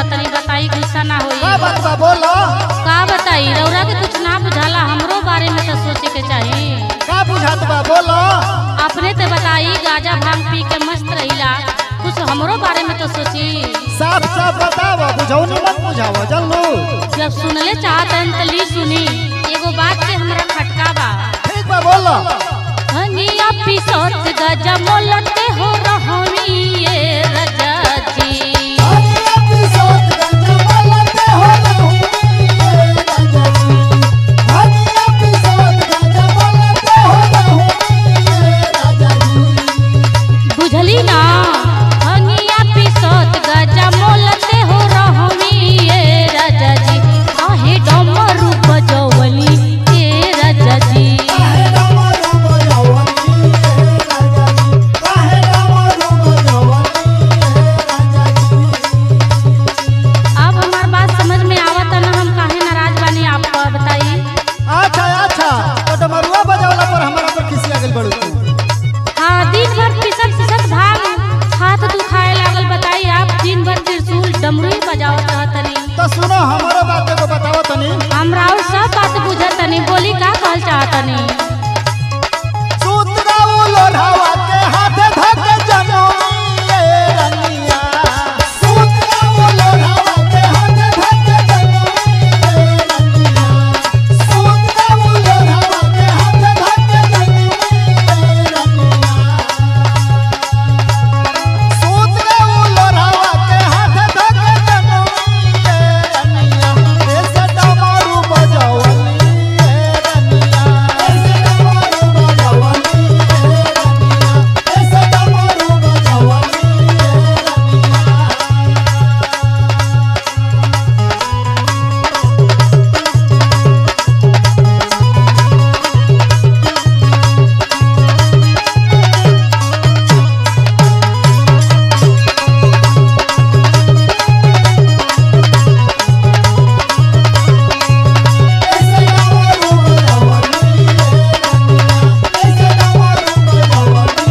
तनी बताई गुस्सा ना होई का बात बा बोलो का बताई रौरा के कुछ ना बुझाला हमरो बारे में तो सोचे के चाही का बुझात बा बोलो अपने ते बताई गाजा भांग पी के मस्त रहिला कुछ हमरो बारे में तो सोची साफ साफ बताव बुझौनी मत बुझाव जल्लू जब सुनले चाहतन त ली सुनी एगो बात के हमरा खटका बा ठीक बा बोलो हनिया पिसत गजा मोलते हो रहमी ये रजा जी बुझली ना हनिया पिसत गजा मोलते हो रहमी ये रजा जी आहे डमरू बजवली ये रजा जी अब हमार बात समझ में आवत ना हम काहे नाराज बानी आप बताई अच्छा अच्छा तो डमरुआ बजावला पर हमारा पर खिसिया गेल बड़ू तू हाँ दिन भर पिसत पिसत भाग हाथ दुखाए लागल बताई आप दिन भर त्रिशूल डमरू ही बजावत रहतनी तो सुनो हमारो बात एगो बताओ तनी हमरा और सब बात बुझतनी बोली का कहल चाहतनी सूतरा लोढ़ावा के हाथे धके जनोइए रनिया सूतरा लोढ़ावा के हाथे धके जनोइए रनिया सूतरा लोढ़ावा के हाथे धके जनोइए रनिया सूतरा लोढ़ावा के हाथे धके जनोइए रनिया ऐसे डमरू बजावली रनिया ऐसे डमरू बजावली रनिया ऐसे डमरू बजावली रनिया ऐसे डमरू बजावली रनिया ऐसे डमरू बजावली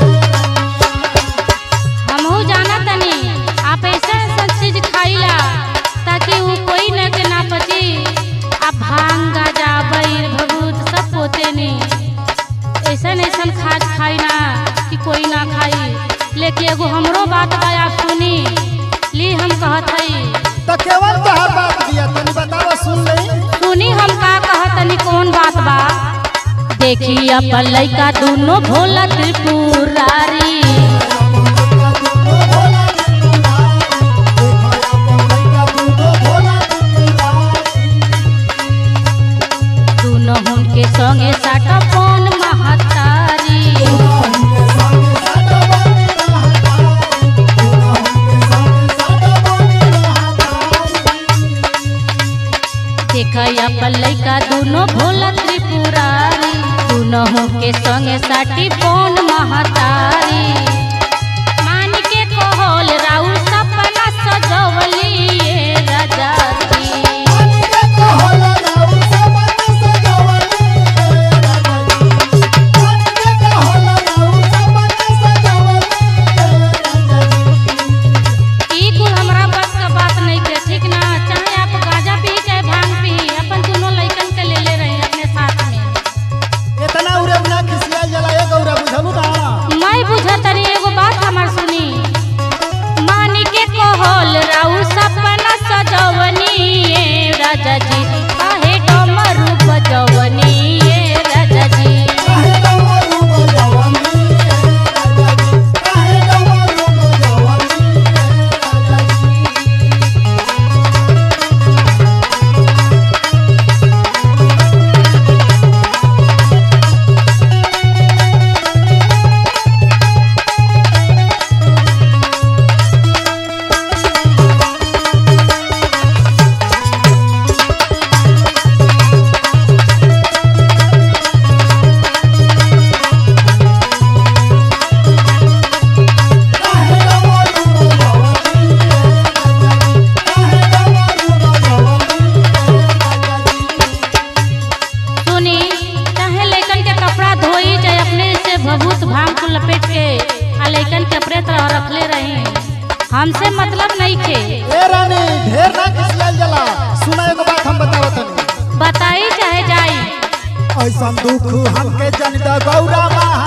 हमहू जाना तनी आप ऐसा ऐसा चीज खाइला ताकि वो कोई न के ना पची आप भांग गाजा बैर भभूत सब पोते नी ऐसन ऐसन खाद खाई ना कि कोई ना खाई लेकिन एगो हमरो बात बा आप सुनी ली हम कहत हई तो केवल तोहर बात दिया तनी बतावा सुन लई सुनी हम का कहत तनी कौन बात बा देखी अपन लइका दोनों भोला त्रिपुरारी दोनों हुनके संगे साटा पौन महतारी देख अपन लइका दोनों भोला त्रिपुरारी दोनों हुनके संगे साटी पौन महतारी मान के कहल राउ सपना सजवली ये राजा जी ई कुल हमरा बस का बात नहीं के ठीक ना चाहे आप गांजा पी चाहे भांग पी अपन दोनों लइकन के ले ले रहे अपने साथ में इतना उरे ना खिसिया जला एक औरा बुझलू ना मैं बुझतनी एगो बात हमार सुनी मानी के कहल राउ सपना सजवनी ये राजा जी काहे डमरू बजवनी ये राजा जी सुनी चाहे लइकन के कपड़ा धोई चाहे अपने से भभूत भांग को लपेट के आ लइकन के अपने तरह रखले रही हमसे मतलब नहीं खे ए रानी ढेर ना खिसियाल जला सुना एगो बात हम बतावत तनी बताई चाहे जाई ऐसा दुख हमके जन द गौरा माँ